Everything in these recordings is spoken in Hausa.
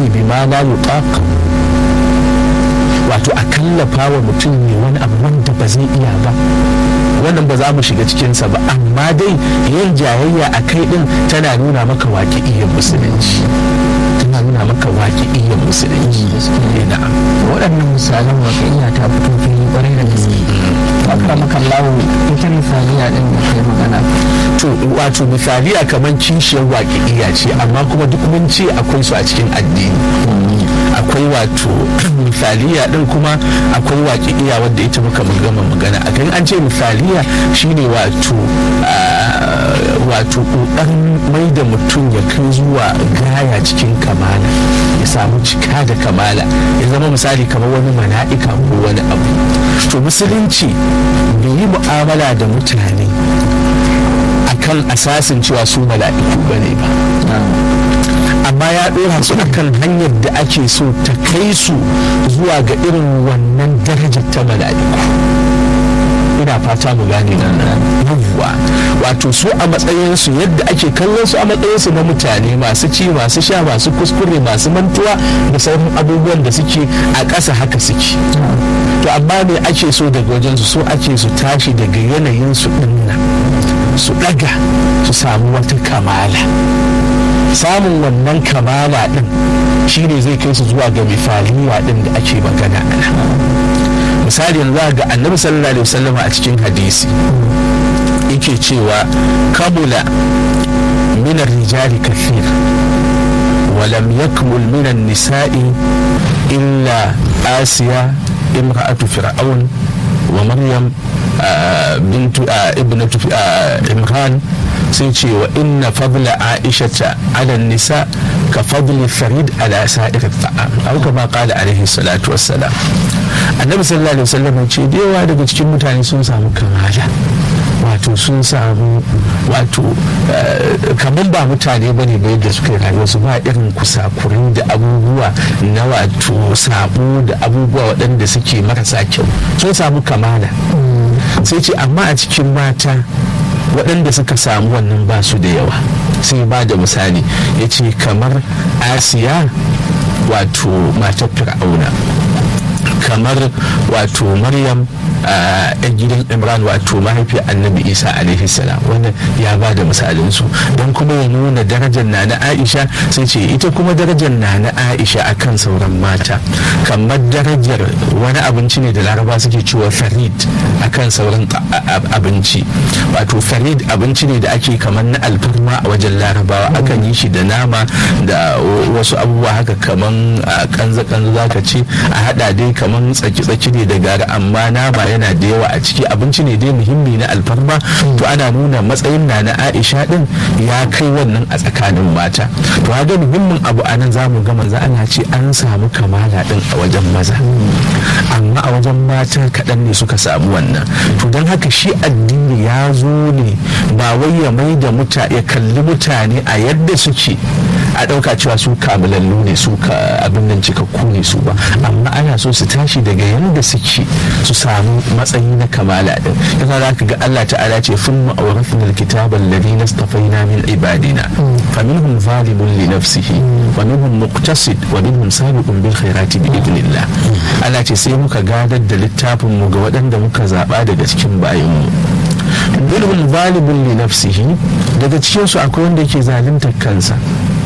bima la yutaq wato a kallafa wa mutum ne wani abu wanda ba zai iya ba wannan ba za mu shiga cikinsa ba amma dai yin jayayya a kai din tana nuna maka waƙi iya musulunci tana nuna maka waƙi iya musulunci na'am waɗannan misalan waƙiya ta fito fili ƙwarai da gaske akramaka Allah ita misaliya din da kai magana to wato misaliya kamar kishiyar waƙiƙiya ce amma kuma duk mun ce akwai su a cikin addini akwai wato misaliya din kuma akwai waƙiƙiya wadda ita muka gama magana a kan an ce misaliya shine wato wato ƙoƙarin mai da mutum ya kai zuwa gaya cikin kamala ya samu cika da kamala ya zama misali kamar wani mala'ika ko wani abu to musulunci bai yi mu'amala da mutane akan asasin cewa su mala'iku bane ba amma ya ɗora su kan hanyar da ake so ta kai su zuwa ga irin wannan darajar ta mala'iku ina fata mu gane nan yawwa wato su a matsayinsu yadda ake kallon su a matsayinsu na mutane masu ci masu sha masu kuskure masu mantuwa da sauran abubuwan da suke a ƙasa haka suke to amma me ake so daga wajensu so ake su tashi daga yanayin su dinnan su ɗaga su samu wata kamala samun wannan kamala din shine zai kai su zuwa ga mifaliya din da ake magana ana misali yanzu ga annabi sallallahu alaihi wasallam a cikin hadisi yake cewa kamula min rijali kathir ولم يكمل من النساء إلا آسيا امرأة فرعون ومريم آه بنت آه ابنة آه عمران sai ce wa inna fadla aisha ala nisa ka fadli farid ala sa'ir ta'am au kama qala alaihi salatu wassalam annabi sallallahu alaihi wasallam ce da yawa daga cikin mutane sun samu kamala wato sun samu wato kamar ba mutane ba ne yadda suka yi rayuwa su ba irin kusakurai da abubuwa na wato sabo da abubuwa waɗanda suke marasa kyau sun samu kamala sai ce amma a cikin mata waɗanda suka samu wannan ba su da yawa sai ba da misali ya ce kamar asiya wato matar fir'auna kamar wato maryam a gidan imran wato mahaifiyar annabi isa alaihi salam wannan ya ba da misalin su don kuma ya nuna darajar na na aisha sai ce ita kuma darajar na na aisha akan sauran mata kamar darajar wani abinci ne da laraba suke cewa farid akan sauran abinci wato farid abinci ne da ake kamar na alfarma a wajen larabawa akan yi shi da nama da wasu abubuwa haka kamar kanza-kanza zaka ce a hada dai kamar tsaki-tsaki ne da gari amma nama yana da yawa a ciki abinci ne dai muhimmi na alfarma to ana nuna matsayin na na aisha din ya kai wannan a tsakanin mata to ga muhimmin abu a nan zamu ga manzo ana ce an samu kamala din a wajen maza amma a wajen mata kaɗan ne suka samu wannan to don haka shi addini ya zo ne ba wai ya mai da muta ya kalli mutane a yadda suke a ɗauka cewa su kamilallu ne su ka abin nan cikakku ne su ba amma ana so su tashi daga yadda suke su samu matsayi na kamala din yasa za ka ga Allah ta'ala ce fun ma'aurafin alkitaban alladhina istafaina min ibadina faminhum zalimun li nafsihi wa minhum muqtasid wa minhum sabiqun bil khairati bi idnillah Allah ce sai muka gadar da littafin mu ga waɗanda muka zaba daga cikin bayin mu minhum zalimun li nafsihi daga cikin su akwai wanda yake zaluntar kansa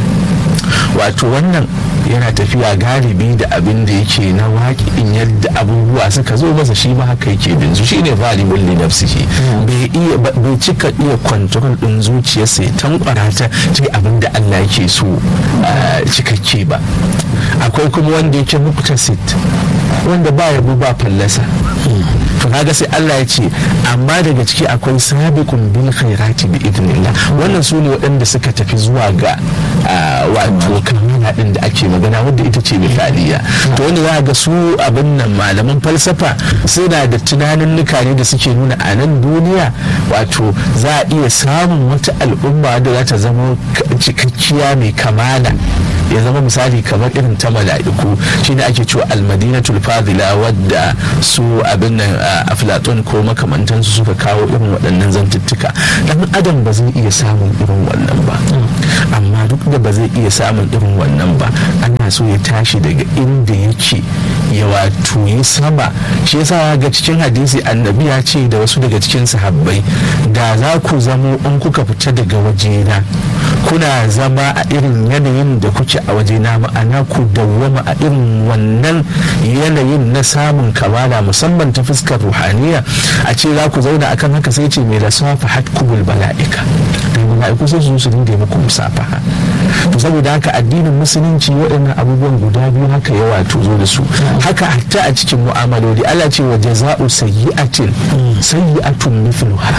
wato wannan yana tafiya galibi da abin da yake na waƙin yadda abubuwa suka zo masa shi ma haka yake bin su shine valibul li nafsihi bai iya bai cika iya control din zuciyarsa ya tankwara ta ci abin da Allah yake so cikakke ba akwai kuma wanda yake muktasid wanda ba yabo ba fallasa to kaga sai Allah ya ce amma daga ciki akwai sabiqun bil khairati bi idnillah wannan su ne waɗanda suka tafi zuwa ga wato kamala din da ake magana wadda ita ce misaliya to wanda za ga su abin nan malaman falsafa suna da tunanin ne da suke nuna a nan duniya wato za a iya samun wata al'umma da za ta zama cikakkiya mai kamala ya zama misali kamar irin ta mala'iku shine ake cewa almadinatul fadila wadda su abin nan aflatun ko makamantansu suka kawo irin waɗannan zantuttuka dan adam ba zai iya samun irin wannan ba amma amma duk da ba zai iya samun irin wannan ba ana so ya tashi daga inda yake ya wato yi sama shi yasa ga cikin hadisi annabi ya ce da wasu daga cikin sahabbai da za ku zamo in kuka fita daga wajena kuna zama a irin yanayin da kuke a wajena ma'ana ku dawwama a irin wannan yanayin na samun kamala musamman ta fuskar ruhaniya a ce za ku zauna akan haka sai ce mai da safa hatkubul bala'ika da mala'iku sai su su dinga muku musafaha to saboda haka addinin musulunci waɗannan abubuwan guda biyu haka ya wato zo da su haka hatta a cikin mu'amaloli Allah ce wa jaza'u sayyi'atin sayyi'atun mithluha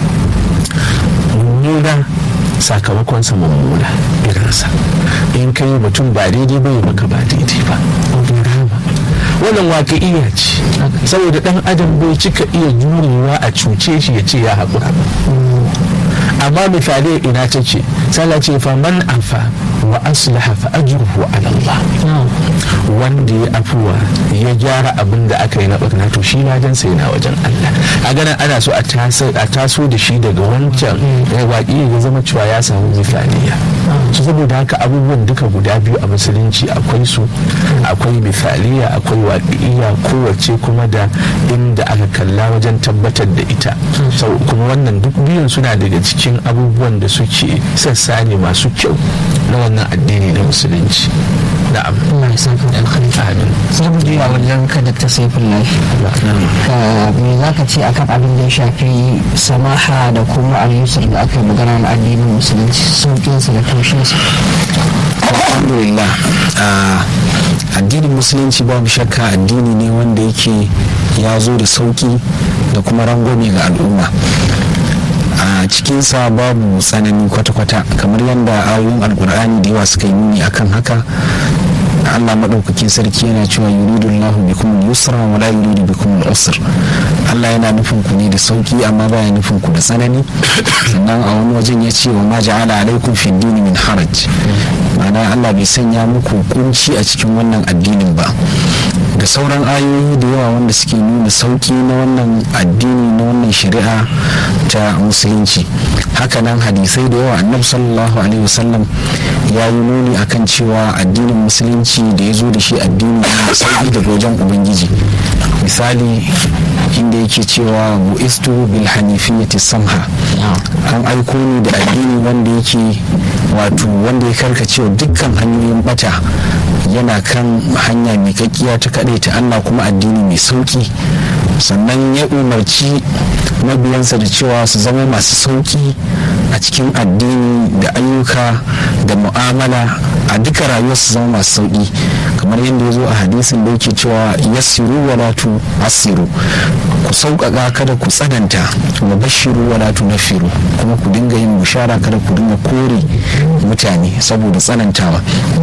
mummuna sakamakonsa mummuna irinsa in kai mutum ba daidai bai maka ba daidai ba wannan waƙi'iya ce saboda ɗan adam bai cika iya jurewa a cuce shi ya ce ya haƙura amma misali ina ta ce sallah ce fa man afa wa aslaha fa ajruhu ala Allah wanda ya afuwa ya gyara abin da aka yi na barna to shi ladan sai na wajen Allah a ganin ana so a taso da shi daga wancan waƙi ya zama cewa ya samu misaliya su saboda haka abubuwan duka guda biyu a musulunci akwai su akwai misaliya akwai waƙi'iya kowace kuma da inda aka kalla wajen tabbatar da ita kuma wannan duk biyun suna daga cikin abubuwan da suke sassa ne masu kyau na wannan addini na musulunci na'am Allah ya saka da alkhairi amin sai mu juya wajen ka da ta saifin lafi ka me za ka ce akan abin da ya shafi samaha da kuma al-yusr da aka yi magana na addinin musulunci sauƙinsa da taushinsa alhamdulillah addinin musulunci babu shakka addini ne wanda yake ya zo da sauki da kuma rangwame ga al'umma a cikinsa babu tsanani kwata-kwata kamar yadda ayoyin alkur'ani da yawa suka yi nuni akan haka Allah maɗaukakin sarki yana cewa yuridu Allahu bikum al-yusra wa la yuridu bikum al-usr Allah yana nufin ku ne da sauki amma baya nufin ku da tsanani sannan a wani wajen ya ce wa ma ja'ala alaikum fi dini min haraj ma'ana Allah bai sanya muku kunci a cikin wannan addinin ba da sauran ayoyi da yawa wanda suke nuna sauki na wannan addini na wannan shari'a ta musulunci hakanan hadisai da yawa annabi sallallahu alaihi wasallam ya yi nuni akan cewa addinin musulunci da ya zo da shi addini da sauki daga wajen ubangiji misali inda yake cewa bu'istu bil hanifiyyati samha an aiko ni da addini wanda yake wato wanda ya karkace dukkan hanyoyin bata yana kan hanya mai kakkiya ta kaɗai ta Allah kuma addini mai sauki sannan ya umarci mabiyansa da cewa su zama masu sauki a cikin addini da ayyuka da mu'amala a duka rayuwar su zama masu sauki kamar yadda ya zo a hadisin da yake cewa yassiru wala tu asiru ku sauƙaƙa kada ku tsananta wa bashiru wala tu nafiru kuma ku dinga yin bushara kada ku dinga kore mutane saboda tsanantawa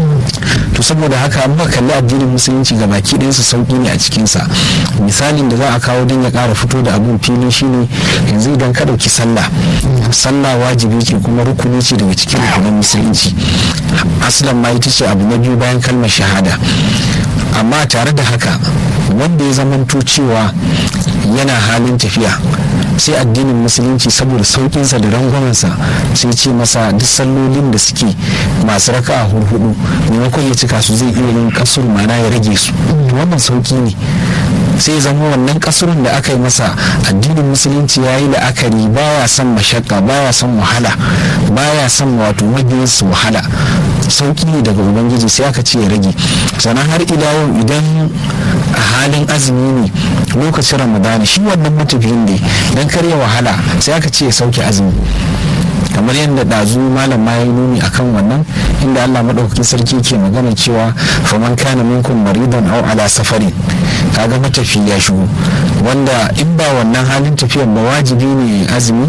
to saboda haka an ba kalli addinin musulunci ga baki ɗayansa sauƙi ne a cikinsa misalin da za a kawo don ya ƙara fito da abin fili shine yanzu idan ka ɗauki sallah sallah wajibi ce kuma rukuni ce daga cikin rukunin musulunci aslan ma ita ce abu na biyu bayan kalmar shahada amma tare da haka wanda ya zamanto cewa yana halin tafiya sai addinin musulunci saboda saukinsa da rangwamensa sai ce masa duk sallolin da suke masu raka a hurhudu maimakon ya cika su zai iya yin kasur mana ya rage su wannan sauki ne sai zama wannan kasurun da aka yi masa addinin musulunci ya yi la'akari baya son mashakka baya son wahala baya son wato mabiyansu wahala sauki ne daga ubangiji sai aka ce ya rage sannan har ila yau idan a halin azumi ne lokacin ramadana shi wannan matafiyin ne don karya wahala sai aka ce ya sauke azumi kamar yadda ɗazu malam ma ya nuni akan wannan inda allah maɗaukakin sarki ke magana cewa faman kana minkum maridan au ala safarin kaga matafi ya shigo wanda in ba wannan halin tafiyan ba wajibi ne azumi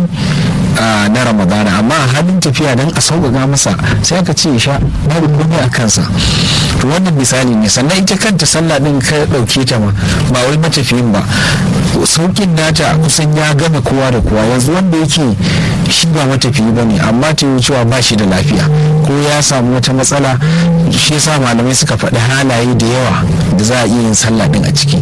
na ramadana amma a halin tafiya don a sauƙaƙa masa sai aka ce sha babu komai a kansa to wannan misali ne sannan ita kanta sallah din ka ɗauke ta ma ba wai matafiyin ba sauƙin nata kusan ya gama kowa da kowa yanzu wanda yake shi ba matafiyi ba ne amma ta yi cewa ba shi da lafiya ko ya samu wata matsala shi yasa malamai suka faɗi halaye da yawa da za a iya yin sallah din a ciki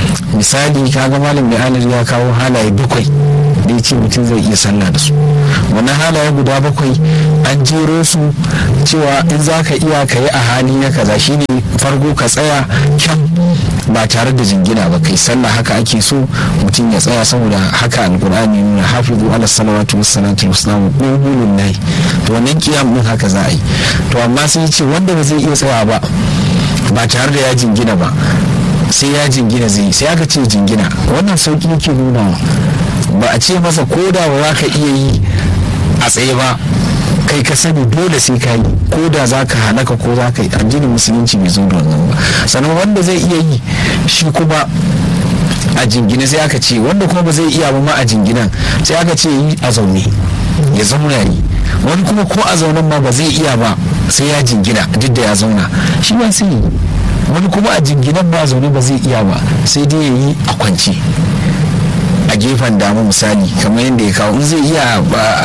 misali kaga malam mai ya kawo halaye bakwai da ya ce mutum zai iya sallah da su wannan halaye guda bakwai an jero su cewa in za ka iya ka yi a hali na kaza shine farko ka tsaya kyan ba tare da jingina ba kai sallah haka ake so mutum ya tsaya saboda haka alkur'ani nuna hafizu ala salawatu wassalatu wassalamu qulul lahi to wannan kiyam din haka za a yi to amma sai ya ce wanda ba zai iya tsaya ba ba tare da ya jingina ba sai ya jingina zai sai aka ce jingina wannan sauki yake nuna ba a ce masa ko da ba za ka iya yi a tsaye ba kai ka sani dole sai ka yi ko da za ka halaka ko za ka yi addinin musulunci bai zo da wannan ba sannan wanda zai iya yi shi kuma a jingine sai aka ce wanda kuma ba zai iya ba ma a jinginan sai aka ce yi a zaune ya zauna yi wani kuma ko a zaunen ma ba zai iya ba sai ya jingina duk da ya zauna shi ba sai yi wani kuma a jinginan ba a zaune ba zai iya ba sai dai ya yi a kwance a gefen dama misali kamar yadda ya kawo in zai iya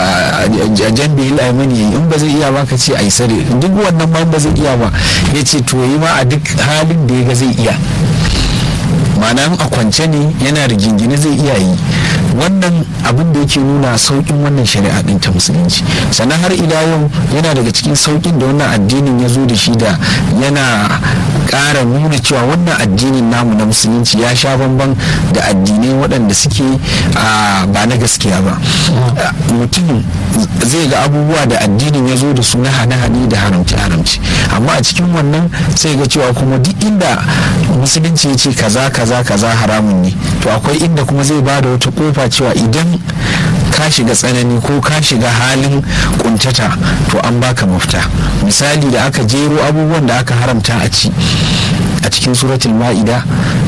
a jan da aimani yayi in ba zai iya ba ka ce a yi sare duk wannan ma ba zai iya ba ya ce to yi ma a duk halin da ya ga zai iya ma'ana a kwance ne yana da gingine zai iya yi wannan abin da yake nuna saukin wannan shari'a din ta musulunci sannan har ila yau yana daga cikin saukin da wannan addinin ya zo da shi da yana ƙara nuna cewa wannan addinin namu na musulunci ya sha bamban da addinai waɗanda suke ba na gaskiya ba mutum zai ga abubuwa da addinin ya zo da su na hane-hane da haramci-haramci amma a cikin wannan sai ga cewa kuma duk inda musulunci ya ce kaza kaza kaza haramun ne to akwai inda kuma zai ba da wata kofa cewa idan ka shiga tsanani ko ka shiga halin kuntata to an baka mafita misali da aka jero abubuwan da aka haramta a ci a cikin suratul ma'ida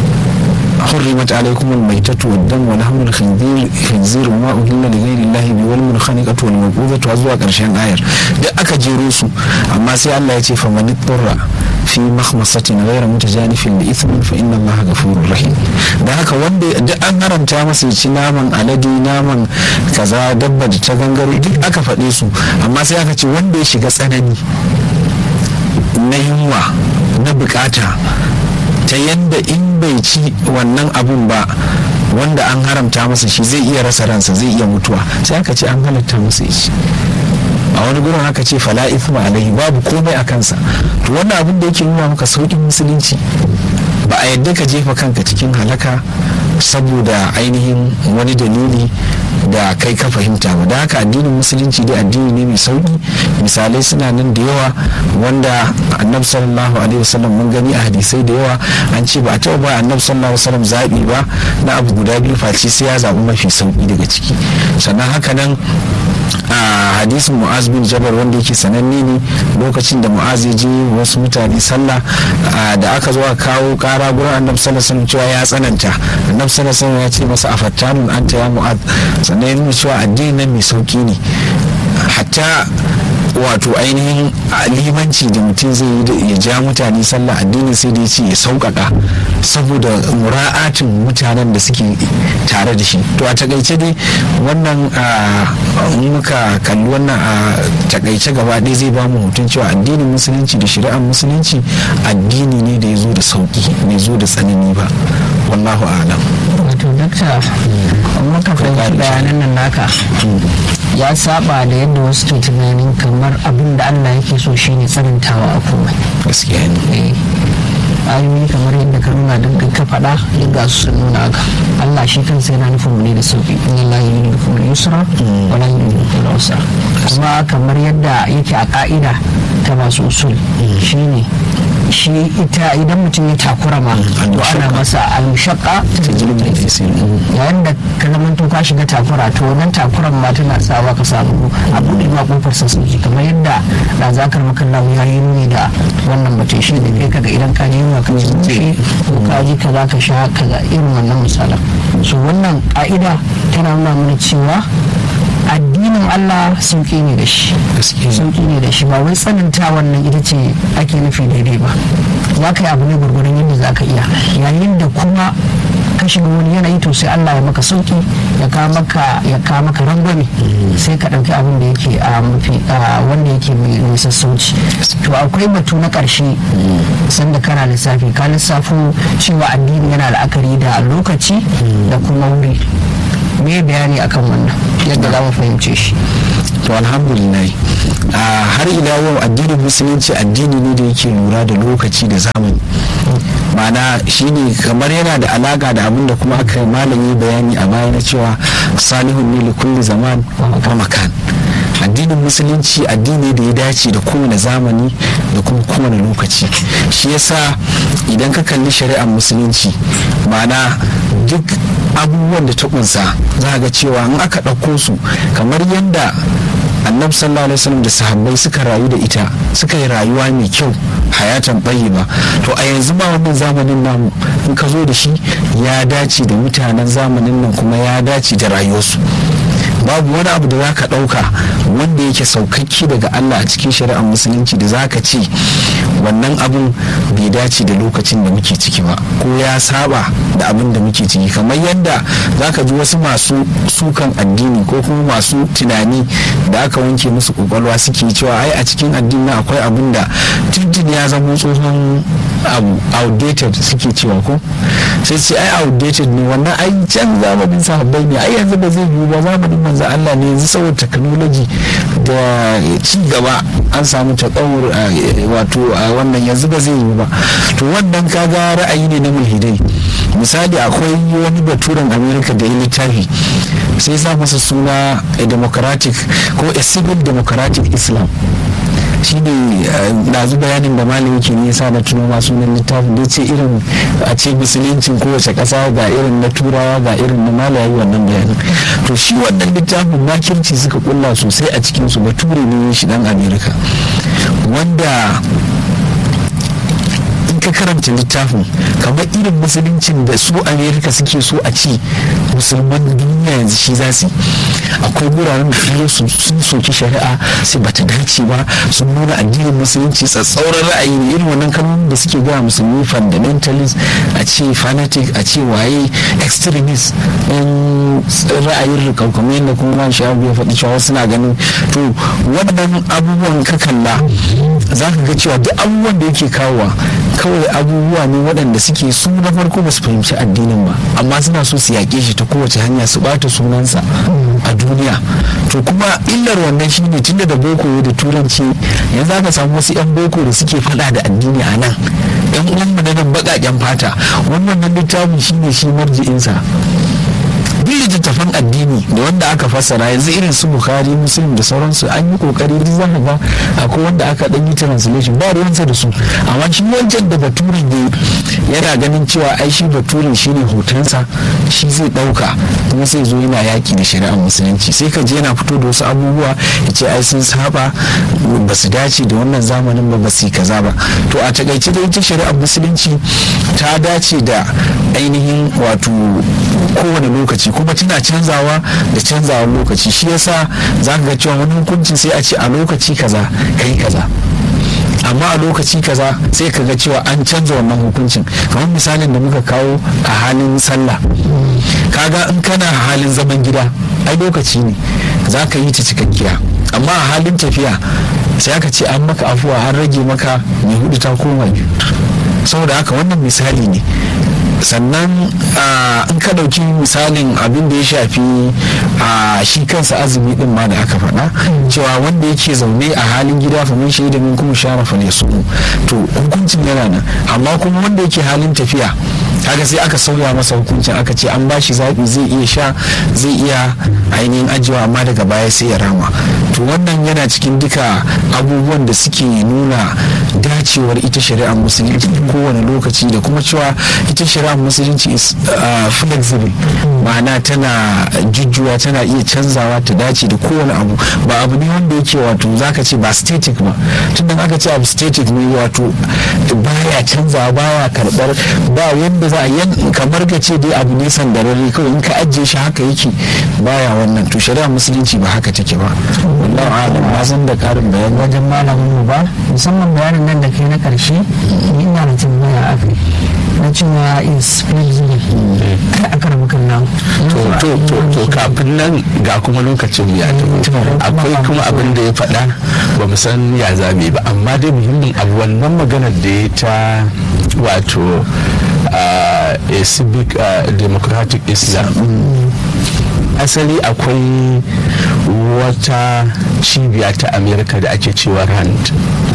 حرمت عليكم الميتة والدم ولحم الخنزير خنزير وما أهل لغير الله به والمنخنقة والموقوذة وزوا قرشان آير da aka jero su amma sai Allah ya ce fa man turra fi makhmasatin ghayra mutajanifin li ithmin fa inna Allah ghafurur rahim da haka wanda duk an haramta masa ya ci naman alade naman kaza dabba da ta gangaro duk aka faɗe su amma sai aka ce wanda ya shiga tsanani na yunwa na bukata ta yadda in bai ci wannan abun ba wanda an haramta masa shi zai iya rasa ransa zai iya mutuwa sai aka ce an halatta masa shi a wani gurin aka ce fala ithma alaihi babu komai a kansa to wannan abin da yake nuna maka saukin musulunci ba a yadda ka jefa kanka cikin halaka saboda ainihin wani dalili da kai ka fahimta ba da haka addinin musulunci dai addini ne mai sauki misalai suna nan da yawa wanda annabi sallallahu alaihi wasallam mun gani a hadisai da yawa an ce ba a taɓa ba annabi sallallahu alaihi wasallam zaɓi ba na abu guda biyu face sai ya zaɓi mafi sauki daga ciki sannan haka nan a hadisin mu'az bin jabal wanda yake sananne ne lokacin da mu'az ya je wasu mutane sallah da aka zo a kawo kara gurin annabi sallallahu alaihi wasallam cewa ya tsananta annabi sallallahu alaihi wasallam ya ce masa afattanun anta ya mu'az sannan ya nuna cewa addinin nan mai sauki ne hatta wato ainihin limanci da mutum zai yi ya ja mutane sallah addinin sai da ya ce ya sauƙaƙa saboda mura'atin mutanen da suke tare da shi to a takaice dai wannan muka kalli wannan a takaice gaba ɗaya zai ba mu hutun cewa addinin musulunci da shari'ar musulunci addini ne da ya zo da sauƙi bai zo da tsanani ba wallahu alam wato dakta muka fahimci bayanan nan naka ya saba da yadda wasu ke tunanin kamar abin da Allah yake so shine tsanantawa a komai gaskiya ne ayoyi kamar yadda ka nuna don ka faɗa duk ga su sun nuna haka Allah shi kansa yana nufin mu ne da sauki inna Allah yuridu bikum al-yusra wa la yuridu bikum al-usra kuma kamar yadda yake a ka'ida ta masu usul shine shi ita idan mutum ya takura ma to ana masa al-mushaqqa yayin da ka zamanto ka shiga takura to wannan takuran ma tana sawa ka samu a buɗe ma kofar sassauci kamar yadda da zakar makallahu ya yi nuni da wannan mutum shi da kai kaga idan ka yi ka ci mushi ko ka ji kaza ka sha kaza irin wannan misalan so wannan ka'ida tana nuna mana cewa addinin Allah sauƙi ne da shi sauƙi ne da shi ba wai tsananta wannan ita ce ake nufi daidai ba za ka yi abu ne gwargwaron yadda za ka iya yayin da kuma ka shiga wani yanayi to sai Allah ya maka sauƙi ya ka maka ya ka maka rangwame sai ka ɗauki abin da yake a mafi wanda yake mai sassauci to akwai batu na ƙarshe sanda kana lissafi ka lissafo cewa addini yana la'akari da lokaci da kuma wuri me bayani akan wannan yadda za mu fahimce shi to alhamdulillah har ila yau addinin musulunci addini ne da yake lura da lokaci da zamani ma'ana shine kamar yana da alaka da abin da kuma aka yi malami bayani a baya na cewa salihun ne likulli zaman wa makan addinin musulunci addini da ya dace da kowane zamani da kuma kowane lokaci shi yasa idan ka kalli shari'ar musulunci ma'ana duk abubuwan da ta kunsa za ga cewa in aka ɗauko su kamar yadda annabi sallallahu alaihi wasallam da sahabbai suka rayu da ita suka yi rayuwa mai kyau hayatan ba to a yanzu ma wannan zamanin namu in ka zo da shi ya dace da mutanen zamanin nan kuma ya dace da rayuwarsu babu wani abu da za ka ɗauka wanda yake saukakki daga Allah a cikin shari'ar musulunci da za ka ce wannan abin bai dace da lokacin da muke ciki ba ko ya saba da abin da muke ciki kamar yadda za ka ji wasu masu sukan addini ko kuma masu tunani da aka wanke musu kwakwalwa suke cewa ai a cikin addini akwai abin da tuntun ya zama tsohon abu outdated suke cewa ko sai ce ai outdated ne wannan ai can zamanin sahabbai ne ai yanzu ba zai yiwu ba zamanin manzo Allah ne yanzu saboda technology da ci gaba an samu takawur wato a wannan yanzu ba zai yiwu ba to wannan kaga ra'ayi ne na mulhidai misali akwai wani baturen america da ya littafi sai sa masa suna a democratic ko a civil democratic islam shi ne ɗazu bayanin da malami ke nisa na tuno masu sunan littafin da ce irin a ce musuluncin kowace ƙasa ga irin na turawa ga irin na malayi wannan bayanin to shi wannan littafin makirci suka kulla sosai a cikinsu bature ne shi dan amerika wanda ka karanta littafin kamar irin musuluncin da su amerika suke so a ci musulman duniya yanzu shi za su akwai wuraren da sun sun soki shari'a sai bata dace ba sun nuna addinin musulunci tsatsauran ra'ayi ne irin wannan kalmomin da suke gaya musulmi fundamentalist a ce fanatic a ce waye extremist in ra'ayin rikau kamar yadda kuma man sha'abu ya faɗi cewa suna ganin to wannan abubuwan ka kalla za ka ga cewa duk abubuwan da yake kawowa kawai abubuwa ne waɗanda suke su na farko ba su fahimci addinin ba amma suna so su yaƙe shi ta kowace hanya su ɓata sunansa a duniya to kuma illar wannan shine tunda da boko da turanci yanzu aka samu wasu 'yan boko da suke faɗa da addini a nan yan uwanmu na nan baƙaƙen fata wannan littafin shine shi marji'insa duk littattafan addini da wanda aka fassara yanzu irin su bukhari muslim da sauransu an yi kokari duk zaka ga akwai wanda aka dan yi translation ba ruwansa da su amma shi wancan da baturin ne yana ganin cewa ai shi baturin shine hotonsa shi zai dauka kuma sai zo yana yaki da shari'ar musulunci sai ka je yana fito da wasu abubuwa ya ce ai sun saba ba su dace da wannan zamanin ba ba su kaza ba to a takaice da ita shari'ar musulunci ta dace da ainihin wato kowane lokaci kuma tana canzawa da canzawar lokaci shi yasa za ka ga cewa wani hukuncin sai a ce a lokaci kaza kai kaza amma a lokaci kaza sai ka ga cewa an canza wannan hukuncin kamar misalin da muka kawo a halin sallah kaga in kana halin zaman gida ai lokaci ne za ka yi ta cikakkiya amma a halin tafiya sai aka ce an maka afuwa an rage maka mai hudu ta koma biyu saboda haka wannan misali ne sannan in ka ɗauki misalin abin da ya shafi a shi kansa azumi din ma da aka faɗa cewa wanda yake zaune a halin gida fa mun shaida min kuma sharafa ne su to hukuncin yana nan amma kuma wanda yake halin tafiya kaga sai aka sauya masa hukuncin aka ce an bashi zaɓi zai iya sha zai iya ainihin ajiyewa amma daga baya sai ya rama to wannan yana cikin duka abubuwan da suke nuna dacewar ita shari'ar musulunci kowane lokaci da kuma cewa ita shari'ar musulunci is flexible ma'ana tana jujjuwa tana iya canzawa ta dace da kowane abu ba abu ne wanda yake wato zaka ce ba static ba tunda aka ce abu static ne wato baya canzawa baya karbar ba yadda za a yi kamar ka ce dai abu ne sandararre kawai in ka ajiye shi haka yake baya wannan to shari'ar musulunci ba haka take ba wallahu a'lam na san da karin bayani wajen malamin mu ba musamman bayanin nan da kai na karshe ni ina da tambaya a kai na cewa is flexible kai aka rabu kan nan to to to kafin nan ga kuma lokacin ya tafi akwai kuma abin da ya faɗa ba mu san ya zame ba amma dai muhimmin abu wannan maganar da ya ta wato a civic democratic islam asali akwai wata cibiya ta amerika da ake cewa rand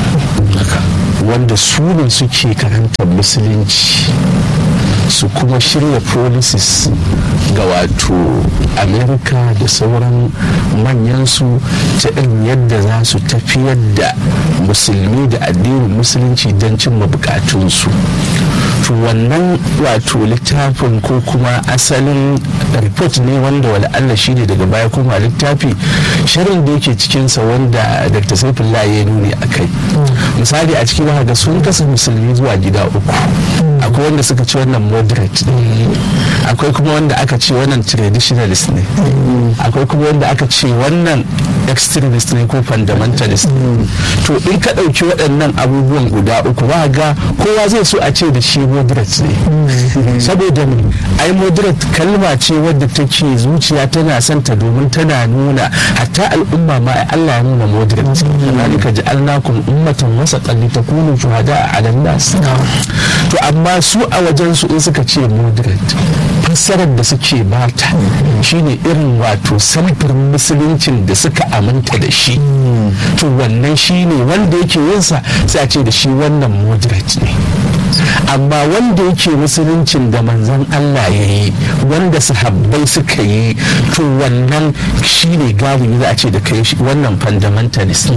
wanda su ne suke karantar musulunci su kuma shirya policies ga wato amerika da sauran manyansu ta irin yadda za su tafiyar da musulmi da addinin musulunci don cimma bukatunsu to wannan wato littafin ko kuma asalin report ne wanda wala Allah shi ne daga baya kuma littafi shirin da yake cikinsa wanda dr saifullah ya nuni a kai misali a cikin ga sun kasa musulmi zuwa gida uku akwai wanda suka ce wannan moderate ne akwai kuma wanda aka ce wannan traditionalist ne akwai kuma wanda aka ce wannan extremist ne ko fundamentalist to in ka ɗauki waɗannan abubuwan guda uku ba ga kowa zai so a ce da shi moderate ne saboda ai moderate kalma ce wadda take zuciya tana son ta domin tana nuna hatta al'umma ma Allah ya nuna moderate zalika ja'alnakum ummatan wasatan litakunu shuhada 'ala nas to amma su a wajen su in suka ce moderate fassarar da suke bata shine irin wato samfurin musuluncin da suka aminta da shi to wannan shine wanda yake yinsa sai a ce da shi wannan moderate ne amma wanda yake musuluncin da manzon Allah ya yi wanda sahabbai suka yi to wannan shine galibi za a ce da kai wannan fundamentalist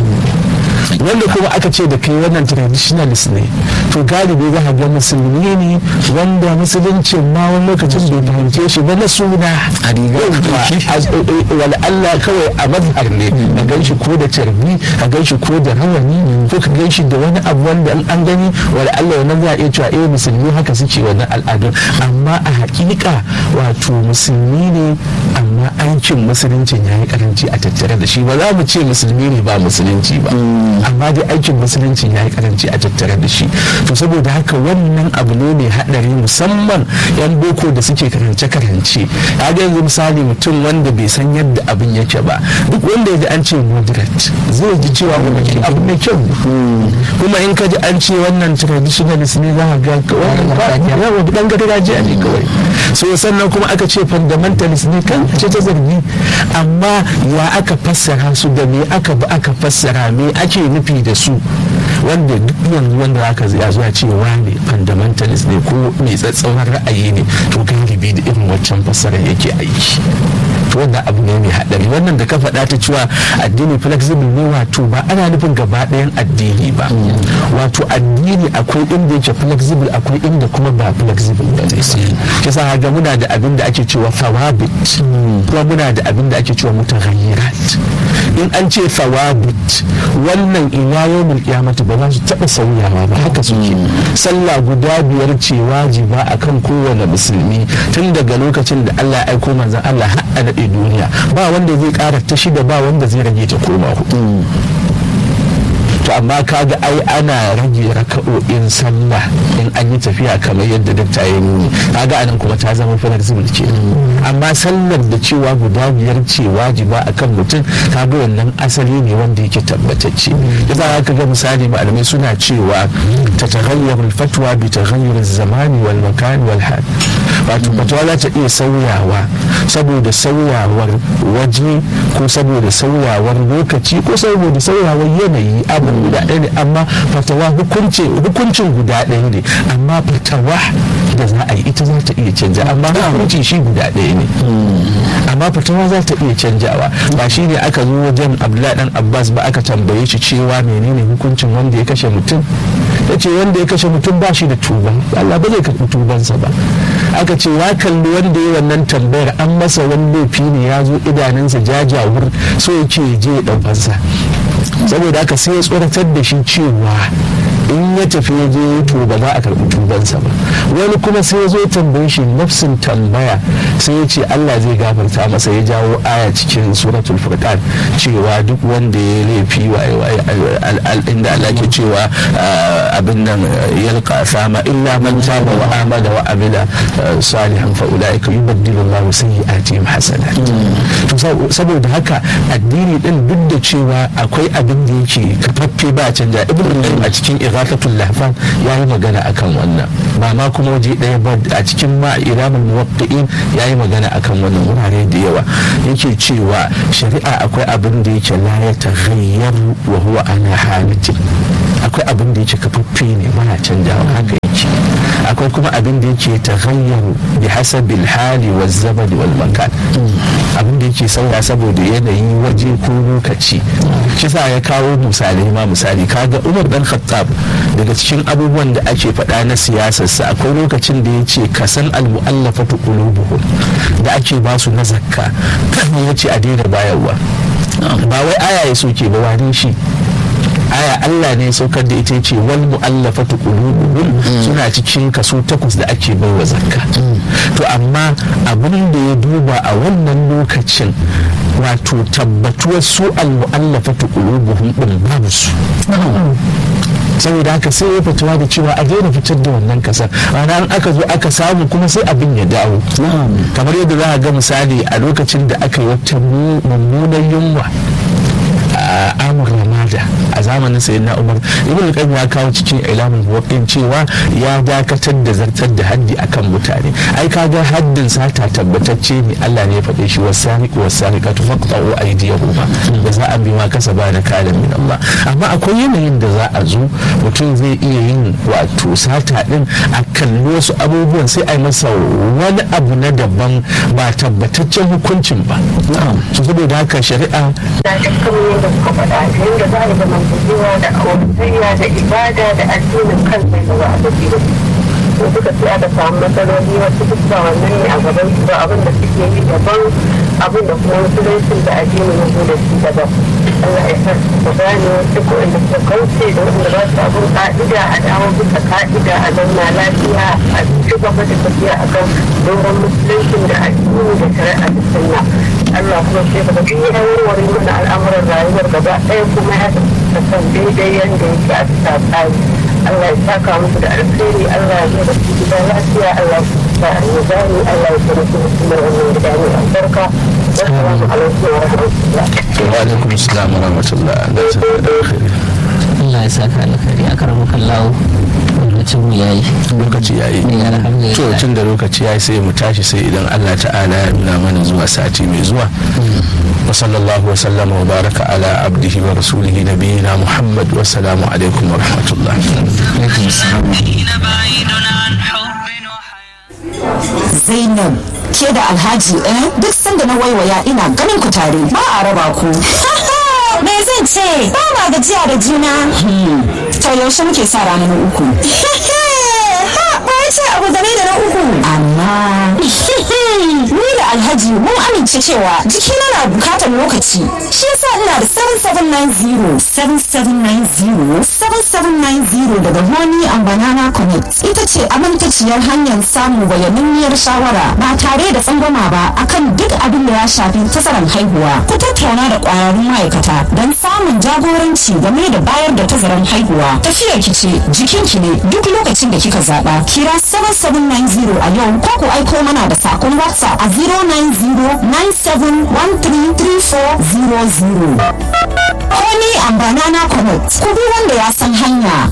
wanda kuma aka ce da kai wannan traditionalist ne to galibi za a ga musulmi ne wanda musuluncin ma wani lokacin bai fahimce shi ba na suna a wal Allah kawai a mazhar ne a gan shi ko da tarbi a gan shi ko da rawani ko ka gan shi da wani abu wanda an gani wal Allah wannan za a iya cewa eh musulmi haka suke wannan al'adun amma a hakika wato musulmi ne amma aikin musuluncin ya yi karanci a tattare da shi ba za mu ce musulmi ne ba musulunci ba amma dai aikin musulunci ya yi karanci a tattare da shi to saboda haka wannan abu ne mai haɗari musamman yan boko da suke karance-karance ya ga yanzu misali mutum wanda bai san yadda abin yake ba duk wanda ya ji an ce moderate zai ji cewa wani abu mai kyau kuma in ka ji an ce wannan traditionalist ne za ga yawa dan gargajiya ne kawai so sannan kuma aka ce fundamentalist ne kan ce ta zargi amma ya aka fassara su da me aka bi aka fassara me ake nufi da su wanda duk yanzu wanda aka ya zuwa cewa ne fundamentalist ne ko mai tsatsauran ra'ayi ne to galibi da irin waccan fassarar yake aiki to wannan abu ne mai haɗari wannan da ka faɗa ta cewa addini flexible ne wato ba ana nufin gaba ɗayan addini ba wato addini akwai inda yake flexible akwai inda kuma ba flexible ba ne kisa ga muna da abin da ake cewa fawabit kuma muna da abin da ake cewa mutaghayyirat in an ce fawabit wannan ila yawmul qiyamati ba za su taɓa sauyawa ba haka suke sallah guda biyar ce wajiba akan kowane musulmi tun daga lokacin da Allah ya aiko manzon Allah har a daɗe duniya ba wanda zai ƙara ta shida ba wanda zai rage ta koma hudu to amma kaga ai ana rage raka'o'in sallah in an yi tafiya kamar yadda dakta ya nuni kaga anan kuma ta zama flexible ke amma sallar da cewa guda biyar ce wajiba akan mutum kaga wannan asali ne wanda yake tabbatacce yasa haka ga misali malamai suna cewa ta taghayyar fatwa bi taghayyur zamani wal makan wal hal wato fatwa za ta iya sauyawa saboda sauyawar waje ko saboda sauyawar lokaci ko saboda sauyawar yanayi abu guda ɗaya ne amma fatawa hukuncin guda ɗaya ne amma fatawa da za a yi ita za ta iya canja amma hukunci shi guda ɗaya ne amma fatawa za ta iya canjawa ba shi ne aka zo wajen abdullahi dan abbas ba aka tambaye shi cewa menene hukuncin wanda ya kashe mutum ya ce wanda ya kashe mutum ba shi da tuba Allah ba zai karɓi tubansa ba aka ce ya kalli wanda ya wannan tambayar an masa wani laifi ne ya zo idanunsa jajawur so yake je ya ɗaukansa saboda haka sai ya tsoratar da shi cewa in ya tafi ya je to ba za a karɓi tubansa ba wani kuma sai ya zo tambaye shi nafsin tambaya sai ya ce Allah zai gafarta masa ya jawo aya cikin suratul furqan cewa duk wanda ya laifi wa inda Allah ke cewa abin nan yalqa sama illa man taba wa amana wa amila salihan fa ulaika yubaddilu Allah sayyi'atihim hasanat to saboda haka addini din duk da cewa akwai abin da yake kafaffe ba canja ibnu a cikin ighathatul lahfan yayi magana akan wannan ba ma kuma waje ɗaya ba a cikin ma ilamul muwaqqi'in yayi magana akan wannan wurare da yawa yake cewa shari'a akwai abin da yake la ya taghayyaru wa huwa ana halatin akwai abin da yake kafaffe ne baya canjawa haka yake akwai kuma abin da yake taghayyaru bi hasabil hali wa zabadi wal makan abin da yake sauya saboda yanayi waje ko lokaci shi sa ya kawo misalai ma misali kaga Umar dan Khattab daga cikin abubuwan da ake faɗa na siyasarsa akwai lokacin da ya ce kasan al-mu'allafatu qulubuhum da ake ba su na zakka ya ce a daina bayarwa ba wai aya ya soke ba wani shi aya Allah ne saukar da ita ce wal mu'allafatu qulubuhum suna cikin kaso takwas da ake baiwa zakka to amma abin da ya duba a wannan lokacin wato tabbatuwar su al mu'allafatu qulubuhum din babu su saboda haka sai ya fitowa da cewa a daina fitar da wannan kasar ana aka zo aka samu kuma sai abin ya dawo kamar yadda za a ga misali a lokacin da aka yi wata mummunan yunwa a amur ramada a zamanin sayin na umar ibn al ya kawo cikin ilamin muwaqqin cewa ya dakatar da zartar da haddi akan mutane ai kaga haddin sata tabbatacce ne Allah ne ya faɗe shi wasaniq wasaniqatu faqta'u aydiyahuma da za a bi ma kasaba da kalan min Allah amma akwai yanayin da za a zo mutum zai iya yin wato sata din a kalli wasu abubuwan sai a yi masa wani abu na daban ba tabbataccen hukuncin ba so saboda haka shari'a da dukkan yadda suka faɗa yadda za a zamantakewa da auratayya da ibada da addinin kansa da za a tafi da su suka ce aka samu matsaloli wasu duk ba wannan ne a gaban su ba abin da suke yi daban abin da kuma musuluncin da addinin ya zo da shi daban Allah ya sa su gane duk wanda suka kauce da wanda ba su abin ka'ida a dawo bisa ka'ida a zauna lafiya a ci gaba da tafiya a kan doron musuluncin da addini da shari'a da sunna Allah kuma sai ka ga duk ya warware mana al'amuran rayuwar gaba ɗaya kuma ya san daidai yadda yake a bisa tsari Allah ya saka musu da alkhairi Allah ya zo da su gida lafiya Allah ya ya gani Allah ya tsare su da wannan gida ne albarka wassalamu alaikum wa rahmatullah wa alaikum assalam wa rahmatullah Allah ya saka da alkhairi Allah ya saka alkhairi a karamu kallawo lokacin mu yayi lokaci yayi ne alhamdulillah to tun da lokaci yayi sai mu tashi sai idan Allah ta'ala ya nuna mana zuwa sati mai zuwa wa sallallahu wa sallama wa baraka ala abdihi wa rasulihi nabiyina muhammad wa salamu alaikum wa rahmatullah alaikum assalam بعيد عن حب وحياة Zainab ke da Alhaji eh duk sanda na waiwaya ina ganin ku tare ba a raba ku. Me zan ce? Ba ma gajiya da juna. To yaushe muke sa rana na uku. Ba ya ce abu game da na uku. Amma ni da Alhaji mun amince cewa jikina na bukatar lokaci. Shi yasa ina da 7790 7790 7790 daga Honey and Banana Connect. Ita ce amintaciyar hanyar samun bayaninniyar shawara ba tare da tsangwama ba akan duk abin da ya shafi tazaran haihuwa. Ku tattauna da ƙwararrun ma'aikata don samun jagoranci game da bayar da tazaran haihuwa. Tafiyar ki ce jikinki ne duk lokacin da kika zaɓa. Kira 7790 a yau ko ku aiko mana da sakon WhatsApp a 09097133400. Honey and Banana Connect. Ku bi wanda ya san hanya.